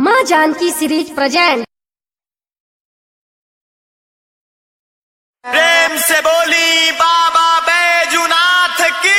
माँ Janaki series present प्रेम से बोली बाबा बैजुनाथ की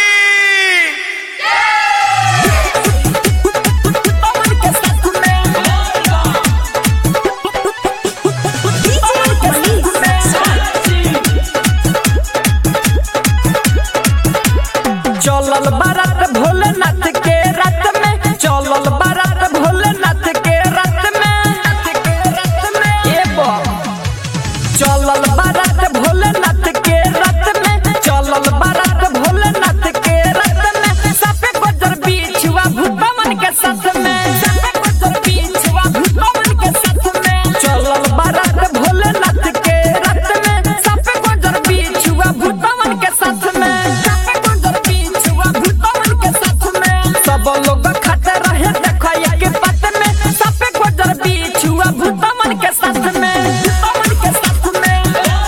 चलल बारात भोलेनाथ के रात में चलल बारात भोलेनाथ के रात में ए बा। चलल बारात भोलेनाथ के रात में चलल बारात भोलेनाथ के रात में सापे गोजर बिछुआ भूतमन के साथ में सापे गोजर बिछुआ भूतमन के साथ में चलल बारात भोलेनाथ के रात में सापे गोजर बिछुआ भूतमन के साथ में सापे गोजर बिछुआ भूतमन के साथ में सब लोग खाते रहे देखो एक बात में सापे गोजर बिछुआ भूतमन के साथ में भूतमन के साथ में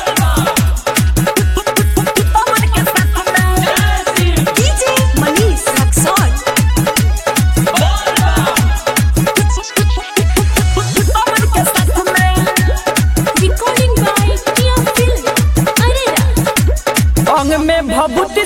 भूतमन के साथ में DJ Manish Saxon. भूतमन के साथ में Recording by Tia Film. Arera. अंग में भभूति